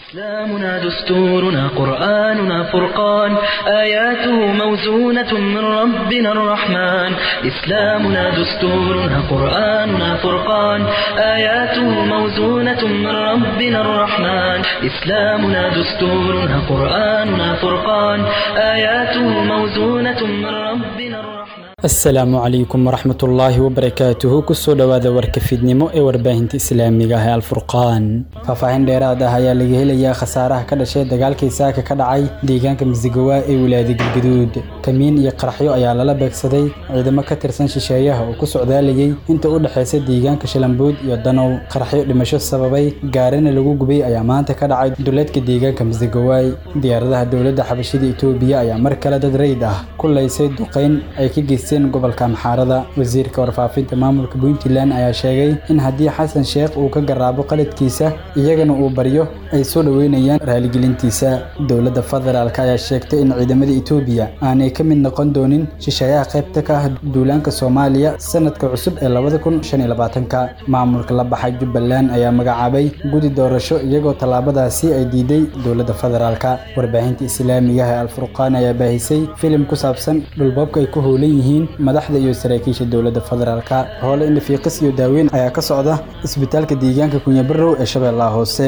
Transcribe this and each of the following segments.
إسلامنا دستورنا قرآننا فرقان آياته موزونة من ربنا الرحمن إسلامنا دستورنا قرآننا فرقان آياته موزونة من ربنا الرحمن إسلامنا دستورنا قرآننا فرقان آياته موزونة من ربنا الرحمن asalaamu calaykum waraxmatullaahi wabarakaatuhu kusoo dhowaada warka fiidnimo ee warbaahinta islaamiga ah ee alfurqaan faahfaahin dheeraad ah ayaa laga helayaa khasaaraha ka dhashay dagaalkii saaka ka dhacay deegaanka masigawa ee wilaayada galgaduud kamiin iyo qaraxyo ayaa lala beegsaday ciidamo ka tirsan shisheeyaha oo ku socdaalayay inta u dhexaysa deegaanka shalambuud iyo danow qaraxyo dhimasho sababay gaarina lagu gubay ayaa maanta ka dhacay duleedka deegaanka masigawaay diyaaradaha dowladda xabashida itoobiya ayaa mar kale dad rayd ah ku laysay duqayn ay ka geysteen gobolka amxaarada wasiirka warfaafinta maamulka puntland ayaa sheegay in haddii xasan sheekh uu ka garaabo qaladkiisa iyagana uu baryo ay soo dhoweynayaan raaligelintiisa dowladda federaalk ayaa sheegtay in ciidamada etoobiya aanay ka mid noqon doonin shisheeyaha qaybta ka ah duulaanka soomaaliya sanadka cusub ee labada kun shan iyo labaatanka maamulka la baxay jubbaland ayaa magacaabay gudi doorasho iyagoo tallaabadaasi ay diiday dowladda federaalk warbaahinta islaamiga ah ee alfurqaan ayaa baahisay filim ku saabsan dhulboobka ay ku howlan yihiin madaxda iyo saraakiisha dowladda federaalka hoole indhafiiqis iyo daaweyn ayaa ka socda isbitaalka deegaanka kunyabarow ee shabeellaha hoose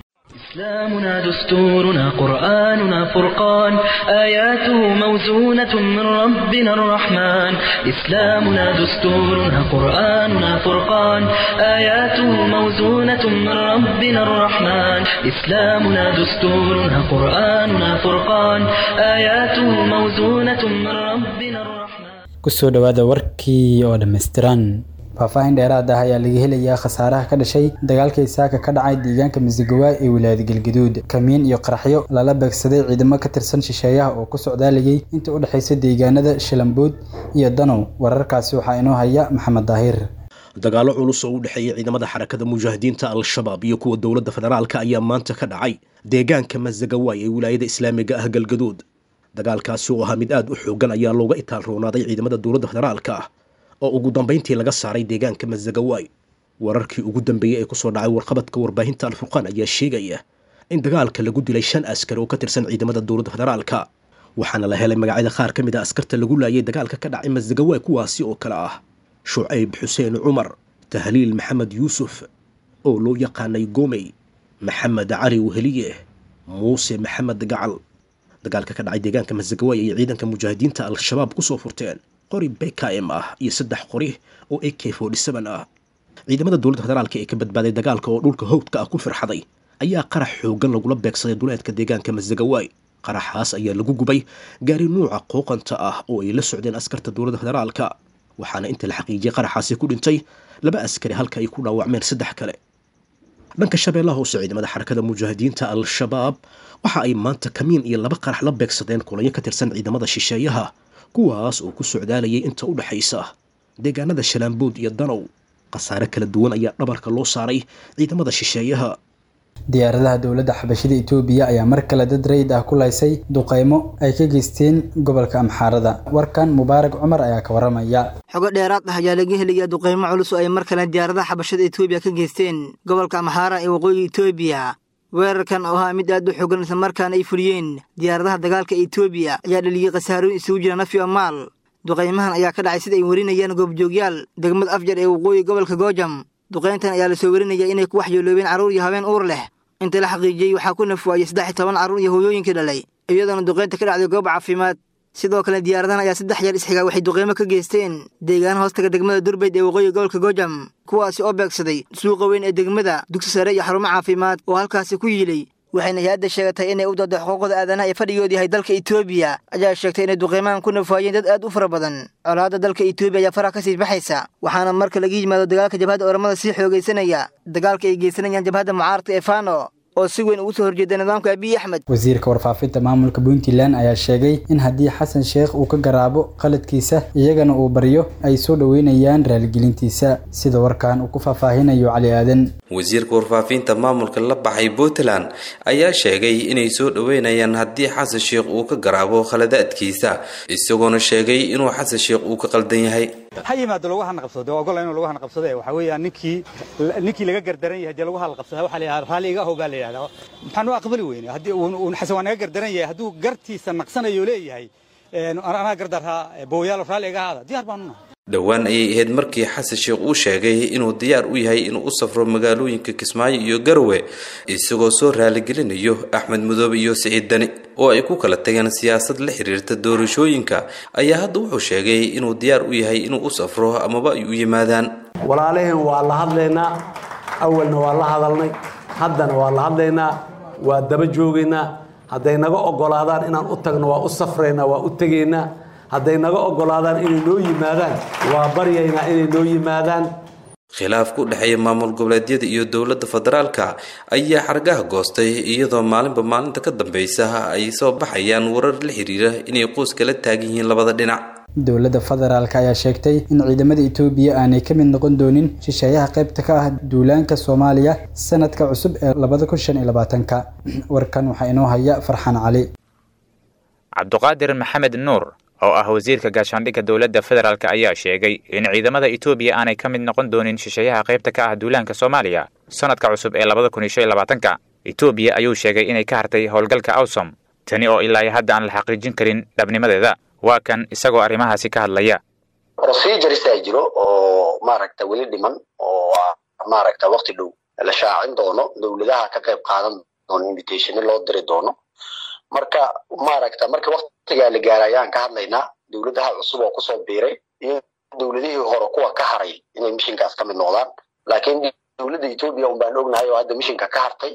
إسلامنا دستورنا قرآننا فرقان آياته موزونة من ربنا الرحمن إسلامنا دستورنا قرآننا فرقان آياته موزونة من ربنا الرحمن إسلامنا دستورنا قرآننا فرقان آياته موزونة من ربنا الرحمن kusoo dhowaada warkii oo dhammaystiran faahfaahin dheeraad ah ayaa laga helayaa khasaaraha ka dhashay dagaalkii saaka ka dhacay deegaanka masigawa ee wilaayada galgaduud kamiin iyo qaraxyo lala beegsaday ciidamo ka tirsan shisheeyaha oo ku socdaalayay inta u dhexaysa deegaanada shalambuud iyo danow wararkaasi waxaa inoo haya maxamed daahir dagaallo culus oo u dhexeeya ciidamada xarakada mujaahidiinta al-shabaab iyo kuwa dowladda federaalka ayaa maanta ka dhacay deegaanka masagawaay ee wilaayada islaamiga ah galgaduud dagaalkaasi oo ahaa mid aad u xoogan ayaa looga itaal roonaaday ciidamada dowladda federaalka ah oo ugu dambayntii laga saaray deegaanka masagawaay wararkii ugu dambeeyey ee kusoo dhacay warqabadka warbaahinta alfurqaan ayaa sheegaya in dagaalka lagu dilay shan askari oo ka tirsan ciidamada dowladda federaalka waxaana la helay magacyada qaar ka mid a askarta lagu laayay dagaalka ka dhacay masagawaay kuwaasi oo kale ah shucayb xuseen cumar tahliil maxamed yuusuf oo loo yaqaanay gomey maxamed cali weheliye muuse maxamed gacal dagaalka ka dhacay deegaanka masagawaay ayay ciidanka mujaahidiinta al-shabaab kusoo furteen qori bkm ah iyo saddex qori oo a k ah ciidamada dowladda federaalka ee ka badbaaday dagaalka oo dhulka howdka ah ku firxaday ayaa qarax xoogan lagula beegsaday duleedka deegaanka masagawaay qaraxaas ayaa lagu gubay gaari nuuca qooqanta ah oo ay la socdeen askarta dowladda federaalka waxaana inta la xaqiijiyay qaraxaasi ku dhintay laba askari halka ay ku dhaawacmeen saddex kale dhanka shabeellaha hoose ciidamada xarakada mujaahidiinta al-shabaab waxa ay maanta kamiin iyo laba qarax la beegsadeen kulanyo ka tirsan ciidamada shisheeyaha kuwaas oo ku socdaalayay inta u dhexaysa deegaanada shalaambuud iyo danow khasaare kala duwan ayaa dhabarka loo saaray ciidamada shisheeyaha diyaaradaha dowladda xabashida itoobiya ayaa mar kale dad rayd ah ku laysay duqaymo ay ka geysteen gobolka amxaarada warkan mubaarak cumar ayaa ka waramaya xogo dheeraad ah ayaa laga helayaa duqaymo culus oo ay mar kale diyaaradaha xabashada itoobiya ka geysteen gobolka amxaara ee waqooyiga itoobiya weerarkan oo ahaa mid aad u xoogan islamarkaana ay fuliyeen diyaaradaha dagaalka itoobiya ayaa dhaliyey khasaarooyin isugu jira naf iyo maal duqaymahan ayaa ka dhacay sida ay warinayaan goobjoogyaal degmada afjar ee waqooyi gobolka goojam duqayntan ayaa lasoo warinaya inay ku waxyeeloobeen carruur iyo habeen uur leh inta la xaqiijiyey waxaa ku nafwaayey saddex iyo toban carruur iyo hooyooyinkii dhalay iyadoona duqaynta ka dhacday goob caafimaad sidoo kale diyaaradahan ayaa saddex jeer isxigaa waxay duqaymo ka geysteen deegaan hoostaga degmada durbayd ee waqooyi gobolka goojam kuwaasi oo beegsaday suuqa weyn ee degmada dugsi sare iyo xarumo caafimaad oo halkaasi ku yiilay waxayna hay-adda sheegatay inay u doodo xuquuqda aadanaha ee fadhigood yahay dalka etoobiya ayaa sheegtay inay duqaymahan ku nafaayeen dad aad u fara badan colaadda dalka etoobiya ayaa faraha ka sii baxaysa waxaana marka laga yimaado dagaalka jabhadda oramada sii xoogaysanaya dagaalka ay geysanayaan jabhadda mucaaradka ee fano oo si weyn ugu soo horjeeda nidaamka abiy axmed wasiirka warfaafinta maamulka puntland ayaa sheegay in haddii xasan sheekh uu ka garaabo qaladkiisa iyagana uu baryo ay soo dhoweynayaan raaligelintiisa sida warkan uu ku faahfaahinayo cali aadan wasiirka warfaafinta maamulka la baxay puntland ayaa sheegay inay soo dhoweynayaan haddii xasan sheekh uu ka garaabo khaladaadkiisa isagoona sheegay inuu xasan sheekh uu ka qaldan yahay ha yimaado lagu hana qabsado dee ogola inuu lagu hana qabsade waxa weeyaan ninkii ninkii laga gardaran yahay dee lagu hana qabsada waxaa la yidhahdaa raalli iga ahow baa la yidhahdaa maxaan u aqbali weyne haddii uun xasan waa naga gardaran yahay hadduu gartiisa naqsanayo leeyahay anaa gardarhaa booyaalo raalli iga ahaada diyaar baanu nahay dhowaan ayay ahayd markii xasan sheekh uu sheegay inuu diyaar u yahay inuu u safro magaalooyinka kismaayo iyo garowe isagoo soo raaligelinayo axmed mudoobe iyo siciid dani oo ay ku kala tageen siyaasad la xiriirta doorashooyinka ayaa hadda wuxuu sheegay inuu diyaar u yahay inuu u safro amaba ay u yimaadaan walaalaheen waa la hadlaynaa awalna waa la hadalnay haddana waa la hadlaynaa waa daba joogaynaa hadday naga oggolaadaan inaan u tagno waa u safraynaa waa u tegaynaa hadday naga oggolaadaan inay noo yimaadaan waa baryaynaa inay noo yimaadaan khilaaf ku dhexeeya maamul goboleedyada iyo dowladda federaalka ayaa xargaha goostay iyadoo maalinba maalinta ka dambaysa ay soo baxayaan warar la xiriira inay qoys kala taagan yihiin labada dhinac dowladda federaalk ayaa sheegtay in ciidamada etoobiya aanay ka mid noqon doonin shisheeyaha qaybta ka ah duulaanka soomaaliya sanadka cusub ee labada kun shan iyo labaatanka warkan waxaa inoo haya farxaan cali cabduqaadir maxamed nuur oo ah wasiirka gaashaandhigga dowladda federaalk ayaa sheegay in ciidamada etoobiya aanay ka mid noqon doonin shisheeyaha qaybta ka ah duulaanka soomaaliya sanadka cusub ee labada kun iyo shan iyo labaatanka etoobiya ayuu sheegay inay ka hartay howlgalka awsom tani oo ilaa iyo hadda aan la xaqiijin karin dhabnimadeeda waa kan isagoo arrimahaasi ka hadlaya proceduresa jiro oo maaragta weli dhiman oo maaragta wakti dhow la shaacin doono dowladaha ka qayb qaadan doono invitationi loo diri doono marka maaragta marka waktigaa la gaara ayaan ka hadlaynaa dowladaha cusub oo kusoo biiray iyo dowladihii hore kuwa ka haray inay mishinkaas ka mid noqdaan laakiin dowladda etoobiya un baan ognahay oo hadda mishinka ka hartay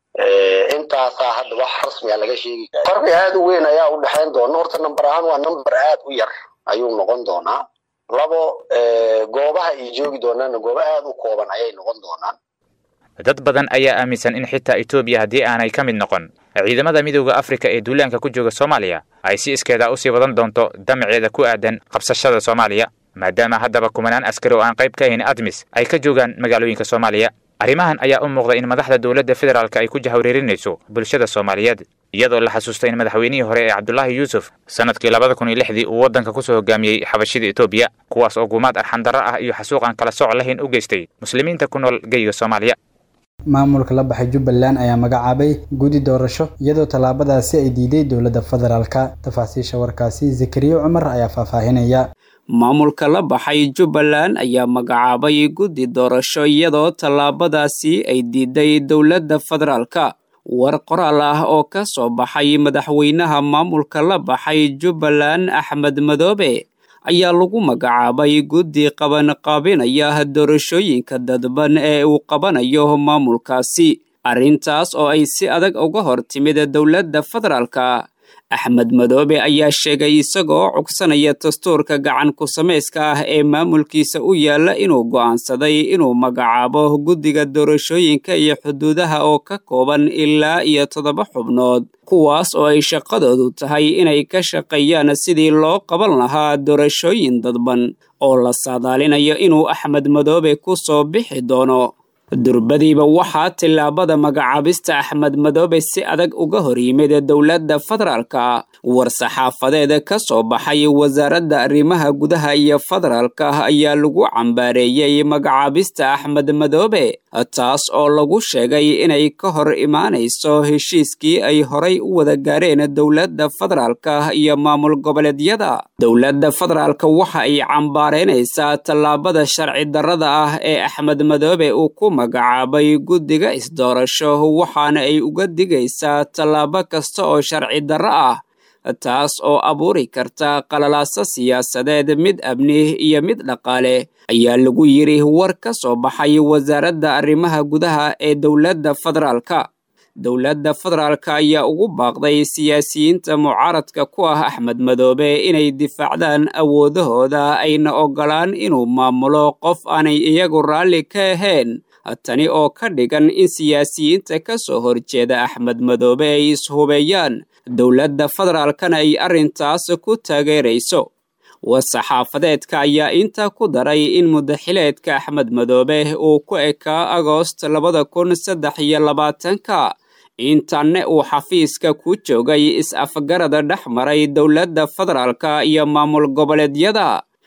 intaasaa hadda wax rasmiga laga sheegi kara farqi aad u weyn ayaa u dhexayn doona horta number ahaan waa number aad u yar ayuu noqon doonaa labo goobaha ay joogi doonaanna goobo aad u kooban ayay noqon doonaan dad badan ayaa aaminsan in xitaa etoobiya haddii aanay ka mid noqon ciidamada midooda afrika ee duulaanka ku jooga soomaaliya ay si iskeeda usii wadan doonto damaceeda ku aadan qabsashada soomaaliya maadaama haddaba kumanaan askari oo aan qayb ka ahayn admis ay ka joogaan magaalooyinka soomaaliya arrimahan ayaa u muuqda in madaxda dowladda federaalk ay ku jahwareerinayso bulshada soomaaliyeed iyadoo la xasuustay in madaxweynihii hore ee cabdulaahi yuusuf sanadkii labada kun iyo lixdii uu waddanka kusoo hogaamiyey xabashida etoobiya kuwaas oo guumaad arxandarro ah iyo xasuuq aan kala sooc lahayn u geystay muslimiinta ku nool geyiga soomaaliya maamulka la baxay jubbaland ayaa magacaabay gudi doorasho iyadoo tallaabadaasi ay diiday dowladda federaalka tafaasiisha warkaasi zakariya cumar ayaa faahfaahinaya maamulka la baxay jubbaland ayaa magacaabay guddi doorasho iyadoo tallaabadaasi ay diiday dowladda federaalka war qoraal ah oo ka soo baxay madaxweynaha maamulka la baxay jubbaland axmed madoobe ayaa lagu magacaabay guddi qabanqaabinaya doorashooyinka dadban ee uu qabanayo maamulkaasi arrintaas oo ay si adag uga hor timid dowladda federaalka axmed madoobe ayaa sheegay isagoo cugsanaya dastuurka gacan ku samayska ah ee maamulkiisa u yaalla inuu go'aansaday inuu magacaabo guddiga doorashooyinka iyo xuduudaha oo ka kooban ilaa iyo toddoba xubnood kuwaas oo ay shaqadoodu tahay inay ka shaqeeyaan sidii loo qaban lahaa doorashooyin dadban oo la saadaalinayo inuu axmed madoobe ku soo bixi doono durbadiiba waxaa tillaabada magacaabista axmed madoobe si adag uga hor yimid dowladda federaalka war-saxaafadeed ka soo baxay wasaaradda arrimaha gudaha iyo federaalka ayaa lagu cambaareeyey magacaabista axmed madoobe taas oo lagu sheegay inay ka hor imaanayso heshiiskii ay horay u wada gaareen dowladda federaalka iyo maamul goboleedyada dowladda federaalka waxa ay cambaareynaysaa tallaabada sharci darrada ah ee axmed madoobe uu ku magacaabay guddiga isdoorasho waxaana ay uga digaysaa tallaabo kasta oo sharci darro ah taas oo abuuri karta qalalaaso siyaasadeed mid amni iyo mid dhaqaale ayaa lagu yidhi war ka soo baxay wasaaradda arrimaha gudaha ee dowladda federaalka dowladda federaalka ayaa ugu baaqday siyaasiyiinta mucaaradka ku ah axmed madoobe inay difaacdaan awoodahooda ayna oggolaan inuu maamulo qof aanay iyagu raalli ka ahayn tani oo ka dhigan in siyaasiyiinta ka soo horjeeda axmed madoobe ay ishubeeyaan dowladda federaalkana ay arrintaas ku taageerayso war-saxaafadeedka ayaa intaa ku daray in mudaxileedka axmed madoobe uu ku ekaa agoost labada kun saddex iyo labaatanka intanne uu xafiiska ku joogay is-afgarada dhex maray dowladda federaalka iyo maamul goboleedyada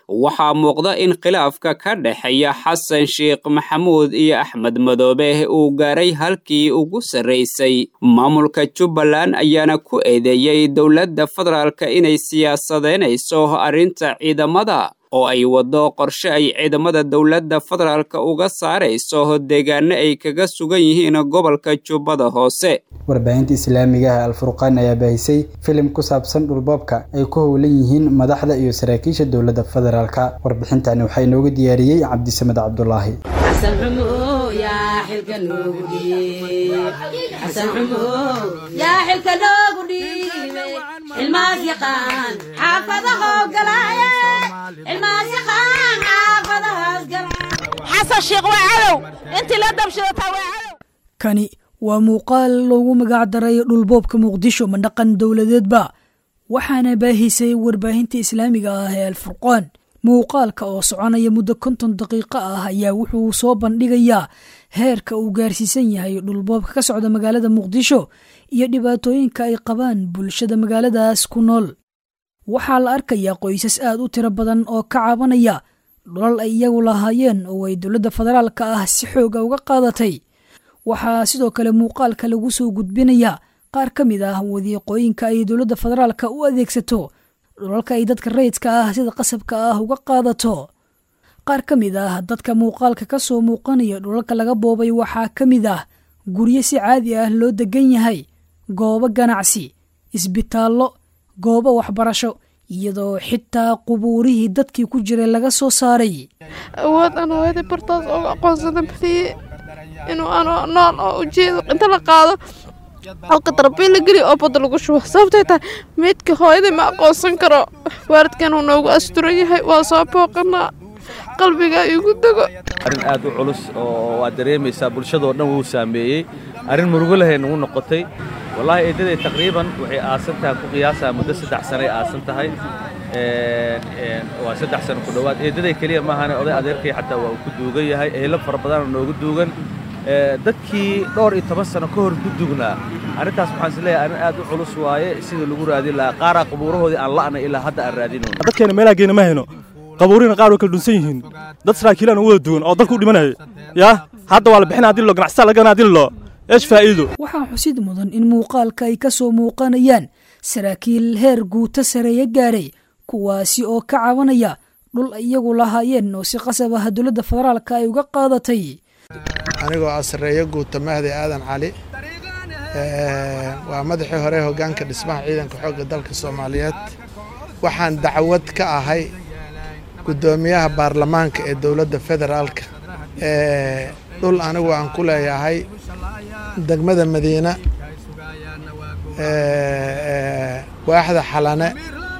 waxaa muuqda in khilaafka ka dhexeeya xasan sheekh maxamuud iyo axmed madoobe uu gaaray halkii ugu sarraysay maamulka jubbaland ayaana ku eedeeyey dowladda federaalka inay siyaasadeynayso arrinta ciidamada oo ay waddo qorshe ay ciidamada dowladda federaalka uga saarayso deegaano ay kaga sugan yihiin gobolka jubbada hoose warbaahinta islaamiga ah alfurqaan ayaa baahisay filim ku saabsan dhulboobka ay ku howlan yihiin madaxda iyo saraakiisha dowladda federaalka warbixintani waxaa inooga diyaariyey cabdisamed cabdulaahi kani waa muuqaal loogu magac daray dhulboobka muqdisho mandhaqan dowladeedba waxaana baahisay warbaahinta islaamiga ah ee alfurqaan muuqaalka oo soconaya muddo konton daqiiqo ah ayaa wuxuu soo bandhigayaa heerka uu gaarsiisan yahay dhulboobka ka socda magaalada muqdisho iyo dhibaatooyinka ay qabaan bulshada magaaladaas ku nool waxaa la arkayaa qoysas aad u tiro badan oo ka cabanaya dhulal ay iyagu lahaayeen oo ay dowladda federaalka ah si xooga uga qaadatay waxaa sidoo kale muuqaalka lagu soo gudbinayaa qaar ka mid ah wadiiqooyinka ay dowladda federaalka u adeegsato dhulalka ay dadka rayidka ah sida qasabka ah uga qaadato qaar ka mid ah dadka muuqaalka ka soo muuqanaya dhulalka laga boobay waxaa ka mid ah guryo si caadi ah loo degan yahay goobo ganacsi isbitaallo goobo waxbarasho iyadoo xitaa qubuurihii dadkii ku jiray laga soo saaray awood aan hooyadii bartaas ooga aqoonsada badiye inuu anoo nool oo ujeedo inta la qaado halka darbiin la geliyo oo badda lagu shubo sababtay tahay meydka hooyadii ma aqoonsan karo waalidkan uu noogu asturan yahay waa soo booqanaa qalbiga igu dego arrin aad u culus oo waad dareemaysaa bulshadoo dhan wuu saameeyey arrin murugo lahay nagu noqotay wallaahi eedaday taqriiban waxay aasan tahay ku qiyaasaa muddo saddex sanay aasan tahay waa saddex sano ku dhowaad eedaday keliya maahane oday adeerkay xataa waa uu ku duugan yahay eelo fara badanoo noogu duugan dadkii dhowr iyo toban sano ka hor ku dugnaa arrintaas waxaan is leeyahay arrin aad u culus waaye sidii lagu raadin lahaa qaaraa qabuurahoodii aan la'nay ilaa hadda aan raadinayno dadkeena meelaha geena ma hayno qabuurina qaar way kala dhunsan yihiin dad saraakiilaan u wada duwan oo dalka u dhimanaya yaa hadda waa la bixina haddii loo ganacsataa laga gana haddii loo eesh faa'iido waxaa xusid mudan in muuqaalka ay ka soo muuqanayaan saraakiil heer guuto sareeya gaaray kuwaasi oo ka cabanaya dhul iyagu lahaayeen oo si qasab ah dowladda federaalka ay uga qaadatay anigoo ah sarreeyo guuta mahdi aadan cali waa madaxii hore hoggaanka dhismaha ciidanka xoogga dalka soomaaliyeed waxaan dacwad ka ahay guddoomiyaha baarlamaanka ee dowladda federaalka dhul anigu aan ku leeyahay degmada madiina waaxda xalane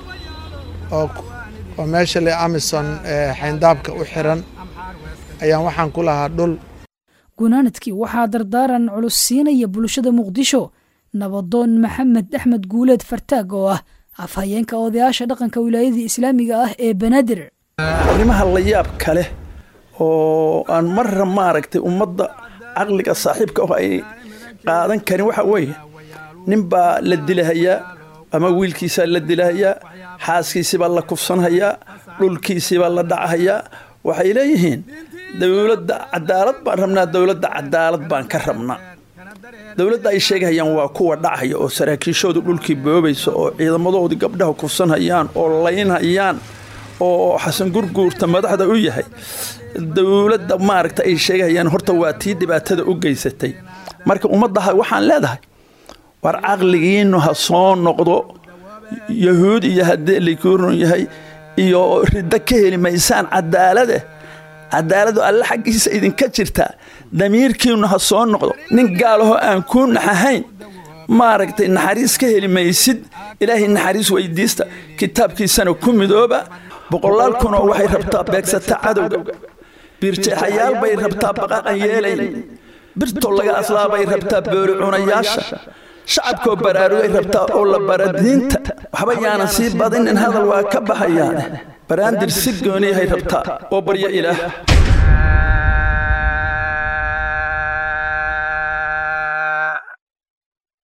oo meesha le amison xayndaabka u xiran ayaan waxaan ku lahaa dhul gunaanadkii waxaa dardaaran culus siinaya bulshada muqdisho nabadoon maxamed axmed guuleed fartaag oo ah afhayeenka odayaasha dhaqanka wilaayadii islaamiga ah ee banaadir arrimaha la yaab kale oo aan marra maaragtay ummadda caqliga saaxiibka ah ay qaadan karin waxa weeye nin baa la dilahayaa ama wiilkiisaa la dilahayaa xaaskiisibaa la kufsanhayaa dhulkiisibaa la dhacahayaa waxay leeyihiin dowladda cadaalad baan rabnaa dowladda cadaalad baan ka rabnaa dowladda ay sheegahayaan waa kuwa dhacaya oo saraakiishoodu dhulkii boobaysa oo ciidamadoodii gabdhaha kufsanhayaan oo laynhayaan oo xasan gurguurta madaxda u yahay dowladda maaragta ay sheegahayaan horta waa tii dhibaatada u geysatay marka ummaddaha waxaan leedahay war caqligiinnu ha soo noqdo yahuud iyo haddii likuurun yahay iyo riddo ka heli maysaan cadaalade cadaaladu alle xaggiisa idinka jirtaa damiirkiinnu ha soo noqdo nin gaalaho aan kuu naxahayn maaragtay naxariis ka heli maysid ilaahay naxariis weydiista kitaabkiisana ku midooba boqolaal kunoo waxay rabtaa beegsata cadowga biirjeexayaal bay rabtaa baqaqan yeelayn birto laga aslaabay rabtaa boori cunayaasha shacabkoo baraarugay rabtaa oo la bara diinta waxba yaanan sii badinin hadal waa ka baxayaane baraandir si gooniyahay rabtaa oo baryo ilaah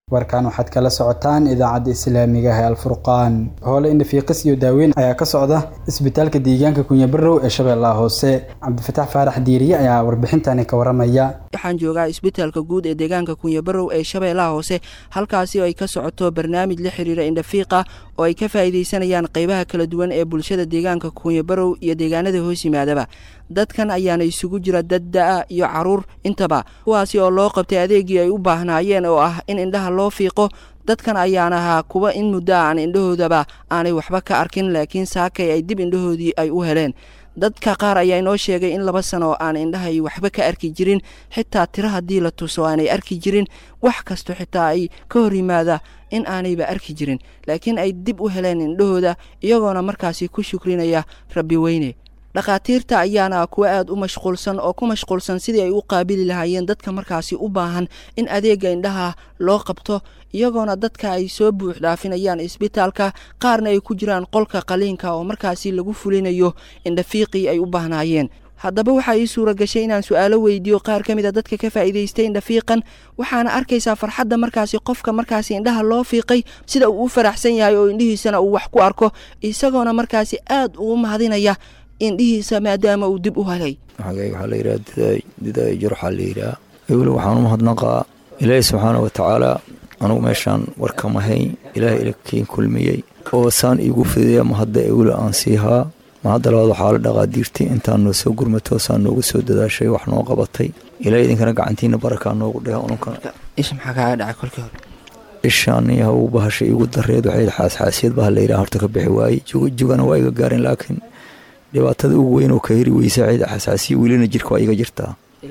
warkan waxaad kala socotaan idaacadda islaamiga ah ee alfurqaan hoole indhafiiqis iyo daaweyn ayaa ka socda isbitaalka deegaanka kunyabarow ee shabeellaha hoose cabdifataax faarax diiriye ayaa warbixintani ka waramaya waxaan joogaa isbitaalka guud ee deegaanka kunyabarow ee shabeellaha hoose halkaasi oo ay ka socoto barnaamij la xiriira indhafiiqa oo ay ka faa'iidaysanayaan qaybaha kala duwan ee bulshada deegaanka kunyabarow iyo deegaanada hoos yimaadaba dadkan ayaana isugu jira dad da-a iyo caruur intaba kuwaasi oo loo qabtay adeegii ay u baahnaayeen oo ah in indhaha loo fiiqo dadkan ayaan ahaa kuwa in muddo aan indhahoodaba aanay waxba ka arkin laakiin saakay ay dib indhahoodii ay u heleen dadka qaar ayaa inoo sheegay in laba sano oo aan indhahay waxba ka arki jirin xitaa tiro haddii la tuso aanay arki jirin wax kasto xitaa ay ka hor yimaada in aanayba arki jirin laakiin ay dib u heleen indhahooda iyagoona markaasi ku shukrinaya rabbi weyne dhakhaatiirta ayaana kuwa aada u mashquulsan oo ku mashquulsan sidii ay u qaabili lahaayeen dadka markaasi u baahan in adeega indhaha loo qabto iyagoona dadka ay soo buux dhaafinayaan isbitaalka qaarna ay ku jiraan qolka qaliinka oo markaasi lagu fulinayo indhafiiqii ay u baahnaayeen haddaba waxaa ii suura gashay inaan su-aalo weydiiyo qaar ka mid a dadka ka faa'iidaystay indhafiiqan waxaana arkaysaa farxadda markaasi qofka markaasi indhaha loo fiiqay sida uu u faraxsan yahay oo indhihiisana uu wax ku arko isagoona markaasi aada ugu mahadinaya indhihiisa maadaama uu dib u helay magayga waxaa la yidhaha didaay jarxaa la yidhaha weli waxaan u mahadnaqaa ilaahi subxaana wa tacaala anugu meeshaan warkama hayn ilaahay ilakiin kulmiyey oo saan iigu fidiya mahadda eweli aan siihaa mahadda labaad waxaa la dhaqaa diirtay intaan noo soo gurmato saan noogu soo dadaashay wax noo qabatay ilaahay idinkana gacantiina barakaa noogu dheha ununkana isha maxaa kaaga dhacay kolkii hore ishaan yahow bahasha iigu dareed waxay xaasxaasiyad baha la yidhaha horta ka bixi waayey jugana waa iga gaarin laakiin dhibaatada ugu weyn oo ka heri weysa cid xasaasiya welina jirka waa iga jirtaa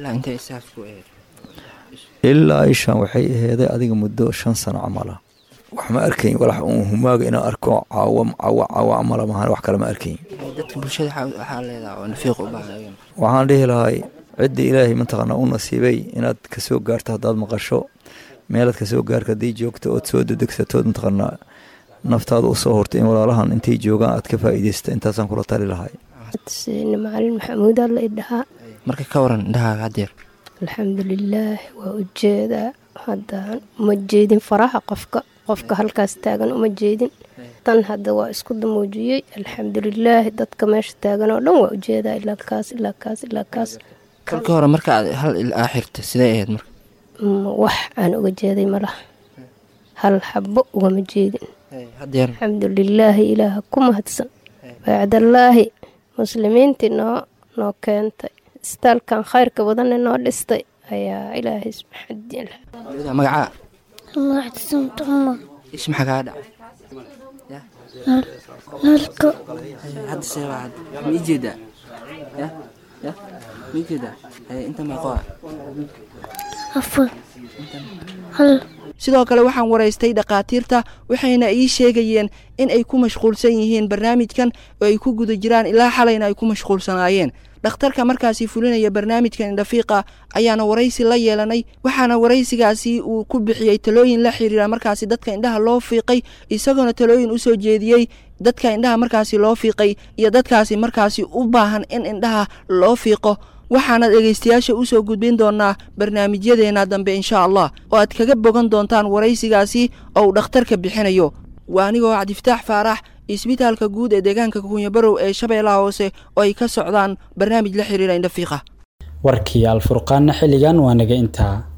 ilaa ishaan waxay aheeday adiga muddo shan sano camala wax ma arkayn walax uun humaaga inaan arko caawa caawa caawa camala mahan wax kale ma arkayn dadka bulshada waxaa leedaha oo nafiiq u baahan waxaan dhihi lahay cidda ilaahay mataqaanaa u nasiibay inaad kasoo gaarto haddaad maqasho meelaad kasoo gaarka haddii joogto ood soo dedegsatood mataqaanaa naftaada usoo hortay in walaalahan intay joogaan aad ka faa'iidaysta intaasaan kula tali lahay macalin maxamuud alla idhahaa marka ka waran indhahaaga haddeer alxamdulilaah waa ujeedaa haddaan uma jeedin faraha qofka qofka halkaas taagan uma jeedin tan hadda waa isku damuujiyey alxamdulilaahi dadka meesha taagan oo dhan waa ujeedaa ilaa kaas ilaa kaas ilaa kaas kolkii hore marka aad hal ilaa xirta sidee ahayd marka wax aan uga jeeday malaha hal xabo ugama jeedin alxamdulilaahi ilaaha ku mahadsan bacdallaahi muslimiintii noo noo keentay istaalkan khayrka badanne noo dhistay ayaa ilaahay magacaa magactisamtuma ish maxaa kaa dhacay nalka hadda seebaa hadda ma ii jeedaa ya ya ma ii jeedaa inta meeqoa afar hal sidoo kale waxaan waraystay dhakhaatiirta waxayna ii sheegayeen in ay ku mashquulsan yihiin barnaamijkan oo ay ku guda jiraan ilaa xalayna ay ku mashquulsanaayeen dhakhtarka markaasi fulinaya barnaamijkan indhafiiqa ayaana waraysi la yeelanay waxaana waraysigaasi uu ku bixiyey talooyin la xiriira markaasi dadka indhaha loo fiiqay isagoona talooyin u soo jeediyey dadka indhaha markaasi loo fiiqay iyo dadkaasi markaasi u baahan in indhaha loo fiiqo waxaana dhegaystayaasha u soo gudbin doonaa barnaamijyadeena dambe insha allah oo aad kaga bogan doontaan waraysigaasi oo uu dhakhtarka bixinayo waa anigoo cabdifataax faarax isbitaalka guud ee deegaanka kunyabarow ee shabeellaha hoose oo ay ka socdaan barnaamij la xiriira indhafiiqa warkii alfurqaanna xilligan waa naga intaa